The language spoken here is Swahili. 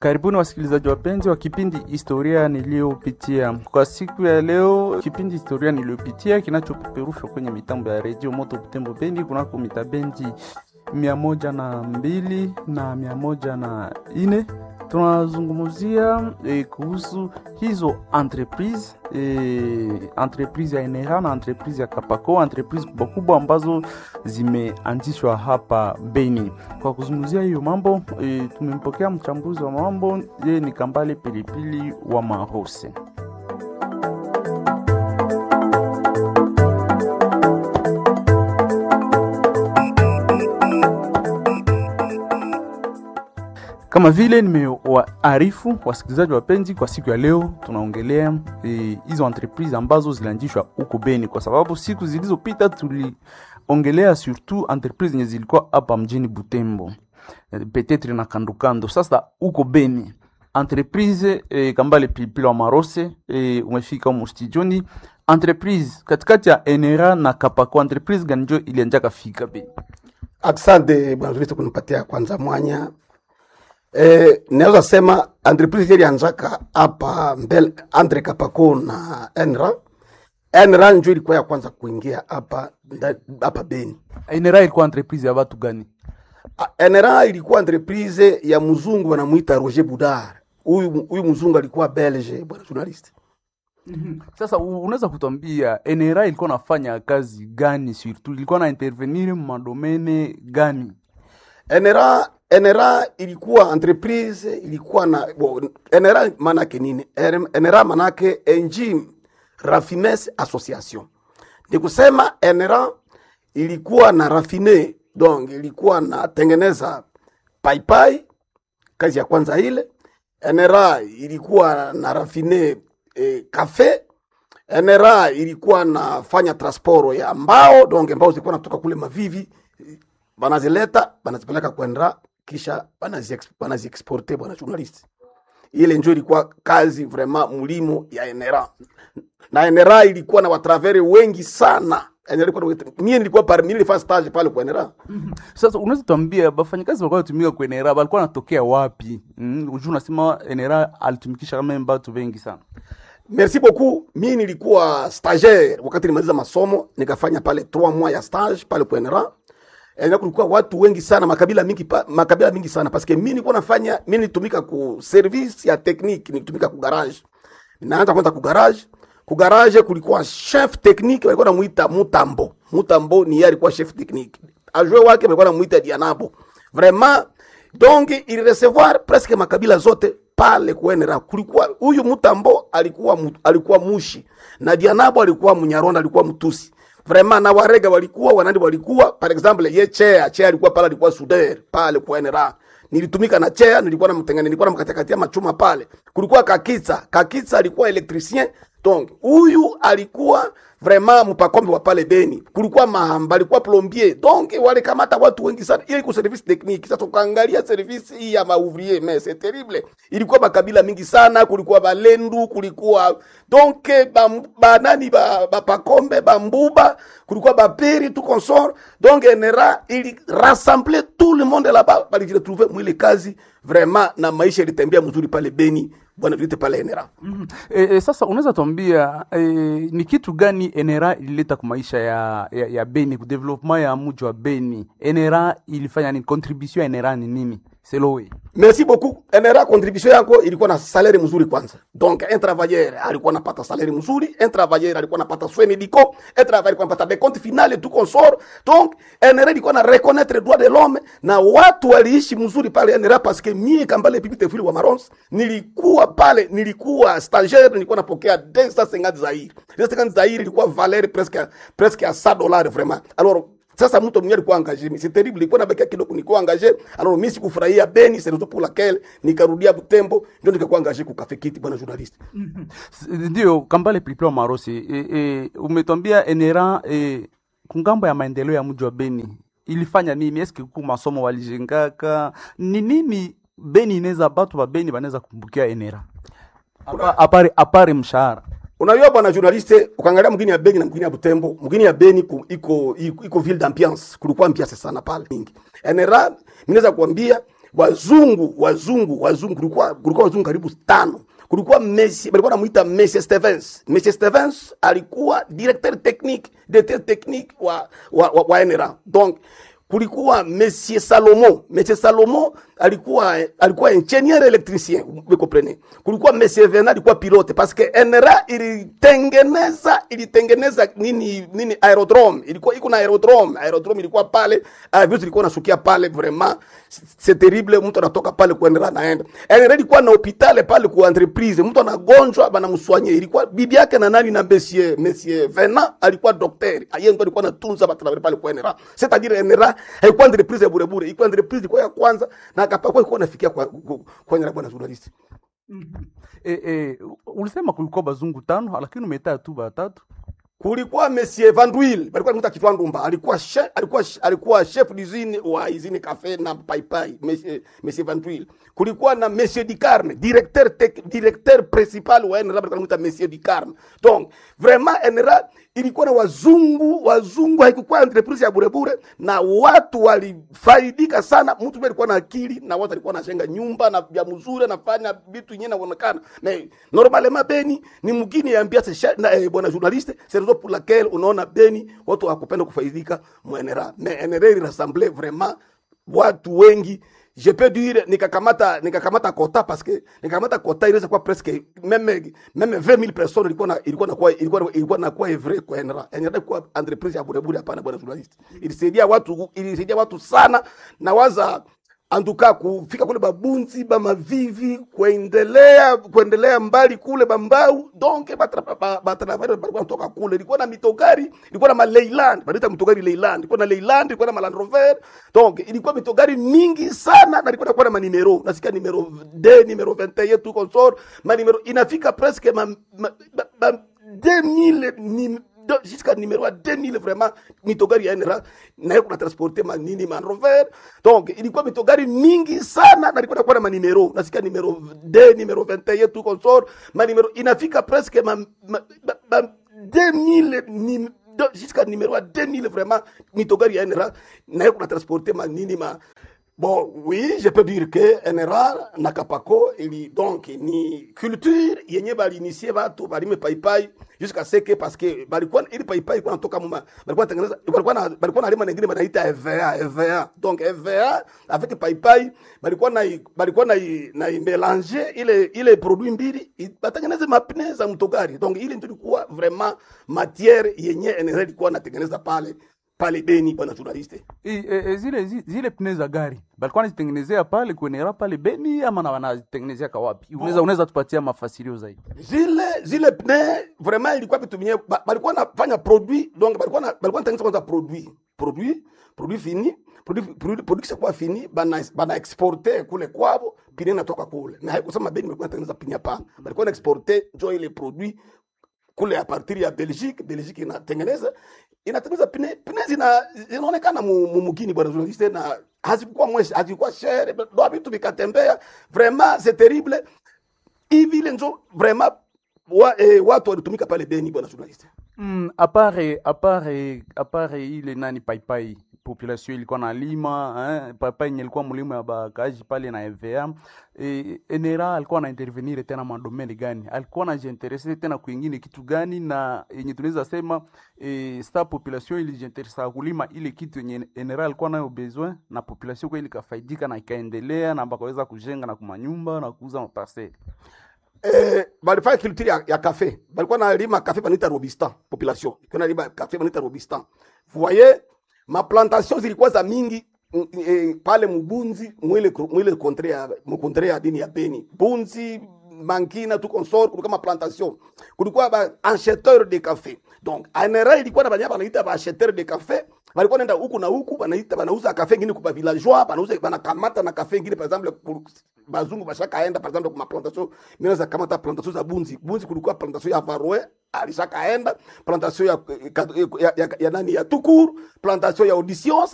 Karibuni wasikilizaji wapenzi wa kipindi Historia Niliyopitia. Kwa siku ya leo, kipindi Historia Niliyopitia kinachopeperushwa kwenye mitambo ya redio Moto Butembo Bendi kunako mitabendi mia moja na mbili na mia moja na ine tunazungumzia eh, kuhusu hizo entreprise eh, entreprise ya Enera na entreprise ya Kapako, entreprise kubwa kubwa ambazo zimeanzishwa hapa Beni. Kwa kuzungumzia hiyo mambo eh, tumempokea mchambuzi wa mambo, yeye ni Kambale Pilipili wa Marose. Kama vile nimewaarifu wasikilizaji wapenzi, kwa siku ya leo tunaongelea hizo e, entreprise ambazo zilianzishwa huko Beni, kwa sababu siku zilizopita tuliongelea surtout entreprise zenye zilikuwa hapa mjini Butembo e, petetre na kandokando. Sasa huko Beni entreprise e, Kambale Pilipili wa Marose e, umefika humo studioni. Entreprise katikati ya Enera na Kapako, entreprise gani njo ilianjaka fika Beni? Asante bwana Kristo kunipatia kwanza mwanya Eh, naweza sema entreprise ilianzaka hapa mbele Andre Kapako na Enra. Enra njo ilikuwa ya kwanza kuingia hapa hapa Beni. Enera ilikuwa entreprise ya watu gani? Enra ilikuwa entreprise ya mzungu wanamuita Roger Boudard. Huyu huyu mzungu alikuwa Belge, bwana journalist. Mm -hmm. Sasa unaweza kutuambia Enera ilikuwa nafanya kazi gani, surtout ilikuwa na intervenir madomene gani? Enera Enera ilikuwa entreprise ilikuwa na bo, Enera manake nini? Enera manake Engie Raffines Association. Ni kusema Enera ilikuwa na rafine, donc ilikuwa na tengeneza paipai, kazi ya kwanza ile. Enera ilikuwa na rafine eh, kafe. Enera ilikuwa nafanya transport ya mbao, donc mbao zilikuwa natoka kule Mavivi banazileta banazipeleka kwenda kisha banaziexporte bwana journalist. Ile njo ilikuwa kazi vraiment mulimo ya Enera, na Enera ilikuwa na watravere wengi sana. Mie nilikuwa parmi mimi nilifanya stage pale kwa Enera. Mm -hmm. Sasa unaweza tuambia bafanyakazi walikuwa wanatumika kwa Enera walikuwa wanatokea wapi? Mm, unajua unasema Enera alitumikisha kama watu wengi sana. Merci beaucoup. Mimi nilikuwa stagiaire wakati nimaliza masomo, nikafanya pale 3 mois ya stage pale kwa Enera. Eneo kulikuwa watu wengi sana, makabila mingi pa, makabila mingi sana paske mimi nilikuwa nafanya mimi nilitumika ku service ya technique, nilitumika ku garage. Ninaanza kwanza ku garage. Ku garage kulikuwa chef technique walikuwa namuita Mutambo. Mutambo ni yeye alikuwa chef technique. Ajue wake walikuwa namuita Dianabo. Vraiment donc il recevoir presque makabila zote pale kuenera. Kulikuwa huyu Mutambo alikuwa alikuwa mushi na Dianabo alikuwa Mnyaronda, alikuwa Mtusi vraiment na warega walikuwa wanandi walikuwa par exemple ye chea chea alikuwa pale alikuwa suder pale kwa NRA nilitumika na chea nilikuwa na mtengene nilikuwa na mkatakatia machuma pale kulikuwa kakitsa kakitsa alikuwa electricien donc huyu alikuwa vraiment mpakombe wa pale Beni kulikuwa mahamba alikuwa plombier donc wale kamata watu wengi sana ile iko service technique sasa tukaangalia service hii ya maouvrier mais c'est terrible ilikuwa makabila mingi sana kulikuwa balendu kulikuwa donc ba, ba nani ba, ba pakombe ba mbuba kulikuwa baperi tout consort donc enera ili rassembler tout le monde là-bas bali retrouver mwile kazi vraiment na maisha ilitembea mzuri pale Beni bwana vyote pale Enera. Mm -hmm. E, e, sasa unaweza tuambia e, ni kitu gani Enera ilileta kwa maisha ya, ya, ya Beni ku development ya mji wa Beni? Enera ilifanya ni contribution ya Enera ni nini? Selowe. Merci beaucoup. Enera contribution yako ilikuwa na salaire mzuri kwanza. Donc un travailleur alikuwa anapata salaire mzuri, un travailleur alikuwa anapata soins médicaux, un travailleur alikuwa anapata des comptes finales tout consort. Donc Enera ilikuwa na reconnaître droit de l'homme na watu waliishi mzuri pale Enera parce que mie Kambale Pipite Fuli wa Marons nilikuwa pale, nilikuwa stagiaire, nilikuwa napokea 250 zaire. 250 zaire ilikuwa valeur presque presque à 100 dollars vraiment. Alors sasa mtu mwenyewe alikuwa engagé, c'est terrible, ilikuwa nabakia kidogo, nilikuwa engagé. Alors mimi sikufurahia Beni, c'est raison pour laquelle nikarudia Butembo, ndio nikakuwa engagé ku Cafe Kiti, bwana journalist. Ndio Kambale Pilipili wa Marosi, e, e, umetwambia Enera e, kungambo ya maendeleo ya mji wa Beni ilifanya nini? Eske ku masomo walijengaka ni nini? Beni inaweza batu ba Beni banaweza kumbukia Enera apare apare mshahara Unajua bwana journaliste, ukaangalia mgini ya Beni na mgini ya Butembo, mgini ya Beni ku, iko, iko iko ville d'ambiance, kulikuwa ambiance sana pale mingi. NRA ninaweza kuambia wazungu wazungu wazungu kulikuwa kulikuwa wazungu karibu tano kulikuwa Messi balikuwa namuita Messi Stevens Messi Stevens alikuwa directeur technique directeur technique wa wa, wa, wa NRA donc kulikuwa Monsieur Salomo Monsieur Salomo alikuwa alikuwa ingenieur électricien vous comprenez kulikuwa Monsieur Vena alikuwa pilote parce que NRA ilitengeneza ilitengeneza nini nini aerodrome ilikuwa iko na aerodrome aerodrome ilikuwa pale uh, vitu ilikuwa nasukia pale vraiment c'est terrible mtu anatoka pale kuendelea naenda NRA ilikuwa na hospitali pale ku entreprise mtu anagonjwa banamswanye ilikuwa bibi yake na nani na Monsieur Monsieur Vena alikuwa daktari yeye ndo alikuwa anatunza watu pale kwa NRA c'est-à-dire NRA haikuwa entreprise ya bure bure ilikuwa entreprise ilikuwa ya kwanza na akapakwa ilikuwa nafikia kwa kwa, kwa NRA bwana journalist E, e, ulisema kulikuwa bazungu tano lakini umetaa tu batatu. kulikuwa Monsieur Van Duyl alikuwa anamuita Kitwa Ndumba alikuwa chef, alikuwa alikuwa chef d'usine wa usine cafe na paipai Monsieur Monsieur Van Duyl kulikuwa na Monsieur Dicarme directeur tec, directeur principal wa NRA alikuwa anamuita Monsieur Dicarme donc vraiment NRA ilikuwa na wazungu wazungu, haikuwa entreprise ya burebure, na watu walifaidika sana. Mtu mmoja alikuwa na akili na watu alikuwa anajenga nyumba na vya mzuri, anafanya vitu yenyewe inaonekana. Mais normalement Beni ni mgini ya ambiance na eh, bwana journaliste, c'est raison pour laquelle unaona Beni watu hawakupenda kufaidika mwenera, mais NRA rassemble vraiment watu wengi je peux dire nikakamata nikakamata kota parce que nikakamata kota inaweza kuwa presque meme meme 20000 personnes ilikuwa na ilikuwa na kwa ilikuwa ilikuwa na kwa evre kwa enra enra kwa entreprise ya burebure hapana bwana journalist ilisaidia watu ilisaidia watu sana na waza antuka kufika kule babunzi bamavivi kuendelea kuendelea mbali kule bambau donc batravare balikuwa natoka kule ilikuwa na mitogari ilikuwa na maleiland banaita mitogari leiland ilikuwa na leiland ilikuwa na maland rover donc ilikuwa mitogari mingi sana na ilikuwa nakuwa na manimero nasikia nimero d nimero 21 tu consort manimero inafika presque ma, ma, ma, ma 2000 ni, jusqu'à numéro 2000 vraiment mitogari ya NRA nayo kuna transporte manini man rover donc ilikuwa mitogari mingi sana na ilikuwa nakuwa na manimero nasikia numero d numero 21 tu consort manimero inafika presque ma, ma, ma, ma 2000 ni, jusqu'à numéro 2000 vraiment mitogari ya NRA nayo kuna transporte manini ma Bon, oui, je peux dire que NRA na Kapako ili donc ni culture yenye balinisie batu balime paipai jusqu'à ce que parce que balikuwa ili paipai kwa natoka muma balikuwa tengeneza balikuwa na balikuwa na lima nyingine banaita EVA EVA donc EVA avec paipai balikuwa na balikuwa na na mélanger ile ile produit mbili batengeneze mapine za mtogari donc ile ndio ilikuwa vraiment matière yenye NRA ilikuwa natengeneza pale pale Beni bwana journaliste. E, e, zile zi- zile pne za gari balikuwa nazitengenezea pale kuenera pale Beni ama na wanazitengenezea kawapi? Unaweza unaweza tupatia mafasirio zaidi? zile zile pne vraiment ilikuwa vitu vyenye ba- balikuwa nafanya produit donc balikuwa na balikuwa natengeneza kwanza produit produit produit fini produit produit produit kisha kuwa fini bana bana exporter kule kwabo pine natoka kule na haikusema Beni balikuwa natengeneza pine hapana balikuwa na exporter jo ile produit kule a partir ya Belgique Belgique inatengeneza inatengeneza pine pine zina zinaonekana mu, mu mugini bwana journaliste na hazikuwa mweshi hazikuwa shere ndo vitu vikatembea vraiment c'est terrible hivi ile njo vraiment wa, eh, watu walitumika pale Beni bwana journaliste. Mm, apare apare apare ile nani paipai population ilikuwa na lima eh, paipai yenye ilikuwa mlima ya bakaji pale na EVA eh, enera alikuwa na intervenir tena madomeni gani, alikuwa anajiinterese tena kwingine kitu gani, na yenye tunaweza sema eh, sta population ilijiinteresa kulima ile kitu yenye enera alikuwa nayo besoin, na population kweli ikafaidika na ikaendelea na bakaweza kujenga na kumanyumba na kuuza maparcele. Eh, balifanya culture ya, ya cafe balikuwa na lima cafe banita robistan population ilikuwa na lima cafe banita robistan vous voyez ma plantation zilikuwa za mingi mm, eh, pale mubunzi mwile mwile kontre ya mkontre ya dini ya Beni bunzi mankina tu consort kulikuwa ma plantation kulikuwa ba acheteur de café donc anera ilikuwa na banyama banaita ba acheteur de café walikuwa nenda huku na huku banaita banauza kafe ingine kwa villageois banauza banakamata na kafe ingine par exemple ku- bazungu bashakaenda par exemple kuma plantation mimi za kamata plantation za bunzi bunzi kulikuwa plantation ya varoe alishakaenda plantation ya, ya, ya, ya, ya nani ya tukuru plantation ya auditions